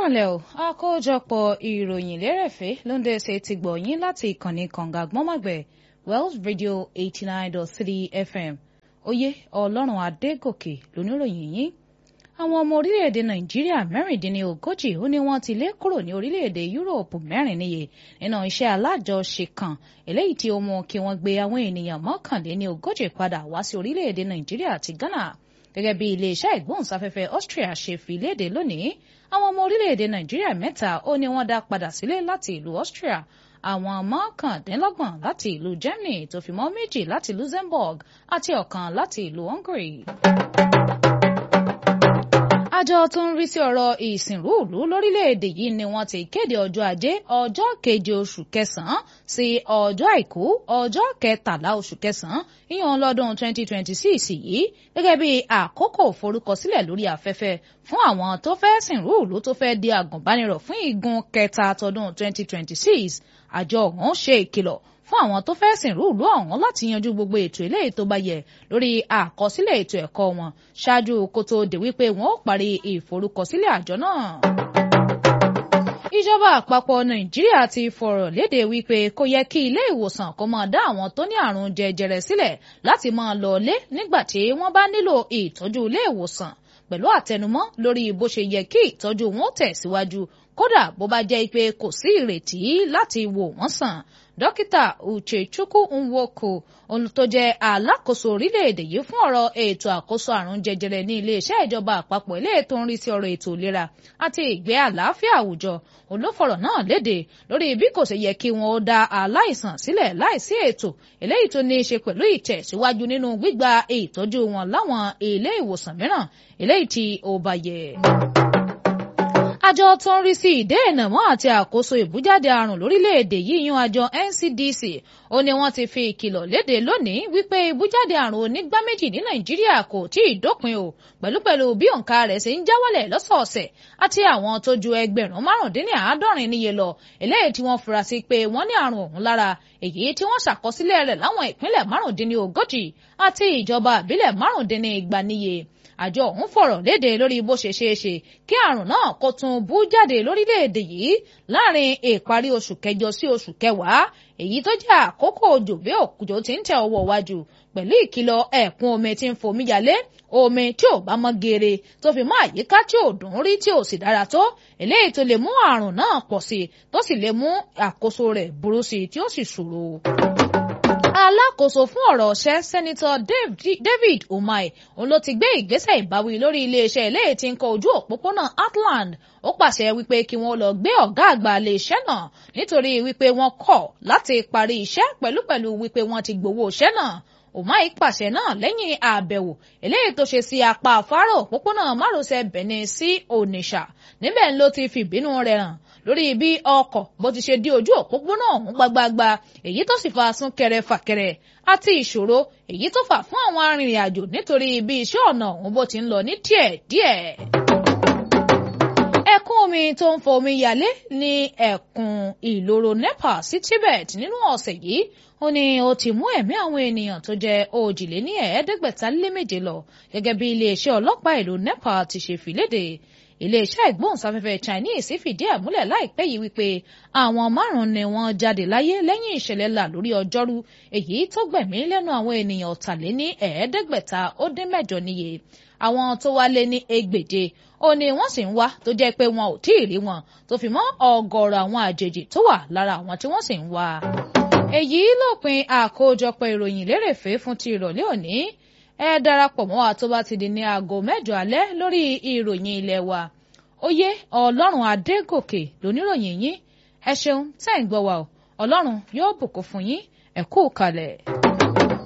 kúrọ̀lẹ́ o àkójọpọ̀ ìròyìn lérèfé ló ń dẹ́sẹ̀ ti gbọ̀ yín láti ìkànnì kànga gbọ́mọ̀gbẹ̀ Wells Radio eighty nine dot three FM oyè ọlọ́run adégòkè lóníròyìn yín àwọn ọmọ orílẹ̀-èdè nàìjíríà mẹ́rìndínlógójì ó ní wọ́n ti lé kúrò ní orílẹ̀-èdè yúróòpù mẹ́rin níye nínú iṣẹ́ alájọṣe kan eléyìí tí ó mú kí wọ́n gbé àwọn ènìyàn mọ́kànléníogójì padà wá sí orílẹ̀-èdè nàìjíríà àti ghana gẹ́gẹ́ bí iléeṣẹ́ ìgbóhùnsáfẹ́fẹ́ austria ṣe fi léde lónìí àwọn ọmọ orílẹ̀-èdè nàìjíríà mẹ́ta ó ní wọ́n dá padà sílé láti ìlú austria àwọn mọ́kàndínlọ́gbọ̀n láti ìlú germany tó fi mọ́ méjì láti luxembourg àti ọ̀kan láti ìlú hungary àjọ tó ń rí sí ọ̀rọ̀ ìsìnrúùlú lórílẹ̀‐èdè yìí ni wọ́n ti kéde ọjọ́ ajé ọjọ́ keje oṣù kẹsàn-án sí ọjọ́ àìkú ọjọ́ kẹtàlá oṣù kẹsàn-án ìyẹn lọ́dún 2026 yìí gẹ́gẹ́ bí àkókò forúkọsílẹ̀ lórí afẹ́fẹ́ fún àwọn tó fẹ́ sìnrúùlú tó fẹ́ di àgùnbánirọ̀ fún igun kẹta tọdún 2026 àjọ ọ̀hún ṣe ìkìlọ̀ fún àwọn tó fẹ́ sìnrú ìlú ọ̀hún láti yanjú gbogbo ètò eléyìí tó bá yẹ lórí àkọsílẹ̀ ètò ẹ̀kọ́ wọn ṣáájú kó tó dé wípé wọn ó parí ìforúkọsílẹ̀ àjọ náà. ìjọba àpapọ̀ nàìjíríà ti fọ̀rọ̀ léde wípé kò yẹ kí ilé ìwòsàn kó máa dá àwọn tó ní àrùn jẹjẹrẹ sílẹ̀ láti máa lọ lé nígbà tí wọ́n bá nílò ìtọ́jú ilé ìwòsàn pẹ̀lú àtẹnumọ́ lórí bó ṣe yẹ kí ìtọ́jú wọn tẹ̀síwájú kódà bó bá jẹ́ pé kò sí ìrètí láti wò wọ́n sàn dókítà uchechukwu nwoku ohun tó jẹ́ alákòóso orílẹ̀-èdè yìí fún ọ̀rọ̀ ètò àkóso àrùn jẹjẹrẹ ní iléeṣẹ́ ìjọba àpapọ̀ ilé ètò ń rí sí ọ̀rọ̀ ètò ìlera àti ìgbé àlàáfíà àwùjọ olófọ̀rọ̀ náà léde lórí bí kò ṣe yẹ kí wọn ó dá aláìsàn sílẹ̀ láìsí ètò eléyìí tó ní í ṣe pẹ̀lú ìtẹ̀síwájú nínú gbígba ìtọ́jú wọn láwọn ilé ìwòsàn mìíràn eléyìí tí ó bá yẹ àjọ tó ń rí sí ìdéènà mọ́ àti àkóso ìbújáde àrùn lórílẹ̀‐èdè yìí yan àjọ NCDC ó ní wọ́n ti fi ìkìlọ̀ léde lónìí wípé ìbújáde àrùn onígbá méjì ní Nàìjíríà kò tí ì dópin o pẹ̀lúpẹ̀lú bí òǹkà rẹ̀ ṣe ń já wálẹ̀ lọ́sọ̀ọ̀sẹ̀ àti àwọn tó ju ẹgbẹ̀rún márùndínláàádọ́rin níye lọ eléyìí tí wọ́n fura sí pé wọ́n ní àrùn ọ̀hún lára èyí tí wọ́n ṣàkọsílẹ̀ rẹ̀ láwọn ìpínlẹ̀ márùndínlógójì àti ìjọba àbílẹ̀ márùndínlẹ́gbà níye àjọ ọ̀hún fọ̀rọ̀ léde lórí bó ṣe ṣeé ṣe kí àrùn náà kó tún bú jáde lórílẹ̀‐èdè yìí láàrin ìparí oṣù kẹjọ sí oṣù kẹwàá èyí tó jẹ́ àkókò òjò bí òkùjọ ti ń tẹ ọwọ́ wájú pẹ̀lú ìkìlọ̀ ẹ̀kún omi tí ń fomi yalé omi tí ò bá mọ́ geere tó fi mọ́ àyíká tí ò dùn rí tí ò sì dára tó eléyìí tó lè mú àrùn náà pọ̀ sí i tó sì lè mú àkóso rẹ̀ burú sí i tí ó sì ṣòro alákòóso fún ọ̀rọ̀ ọ̀ṣẹ́ sẹ́nitọ́ David Umahi òun ló ti gbé ìgbésẹ̀ ìbáwí lórí iléeṣẹ́ eléyìí tí ń kọ ojú òpópónà Atland ó pàṣẹ wípé kí wọ́n lọ gbé ọ̀gá àgbà iléeṣẹ́ náà nítorí wípé wọ́n kọ̀ láti parí iṣẹ́ pẹ̀lúpẹ̀lú wípé wọ́n ti gbowó iṣẹ́ náà Umahi pàṣẹ náà lẹ́yìn àbẹ̀wò eléyìí tó ṣe sí apá afárá òpópónà márosẹ̀ Benin sí Onitsha níbẹ̀ ló ti fìbínú rẹ̀ hàn lórí bí ọkọ̀ bó ti ṣe dí ojú òpópónà ọ̀hún gbagbagba èyí tó sì fa súnkẹrẹ fàkẹrẹ àti ìṣòro èyí tó fà fún àwọn arìnrìn-àjò nítorí bí iṣẹ́ ọ̀nà ọ̀hún bó ti ń lọ ní díẹ̀díẹ̀. ẹ̀kún omi tó ń fọ omi yalé ní ẹ̀kún ìloro Nepal sí Tibet nínú ọ̀sẹ̀ yìí ó ní ó ti mú ẹ̀mí àwọn ènìyàn tó jẹ́ òjìléní ẹ̀ẹ́dẹ́gbẹ̀ta lé méje lọ gẹ́gẹ́ bí iléeṣẹ́ ọlọ́pàá ìlú Nepal ti ṣe fìlédè iléeṣẹ́ ìgbóhùnsáfẹ́fẹ́ Chinese fìdí ẹ̀ múlẹ̀ láìpẹ́ yìí wípé àwọn márùn-ún ni wọ́n jáde láyé lẹ́yìn ìṣẹ̀lẹ̀ là lórí ọjọ́rú èyí tó gbẹ̀mí lẹ́nu àwọn ènìyàn ọ̀tàléní ẹ̀ẹ́dẹ́gbẹ̀ta ó dín mẹ́jọ níye àwọn tó wá lé ní ẹgbẹ̀je ó ní wọ́n sì ń wá tó jẹ́ pé wọn ò tí ì rí wọn tó fi mọ́ ọgọ́rọ̀ àwọn àjèjì tó wà lára àwọn tí wọ́n sì ń wá. èyí lópin àkójọpọ̀ ìròyìn lérèfé fún ti ìrọ̀lẹ́ òní ẹ darapọ̀ mọ́ wa tó bá ti di ní aago mẹ́jọ alẹ́ lórí ìròyìn ilé wa oyè ọlọ́run adégòkè lóníròyìn yín ẹ ṣeun tẹ́ ń gbọ́ wa o ọlọ́run yóò bùkún fún yín ẹ kú kalẹ̀.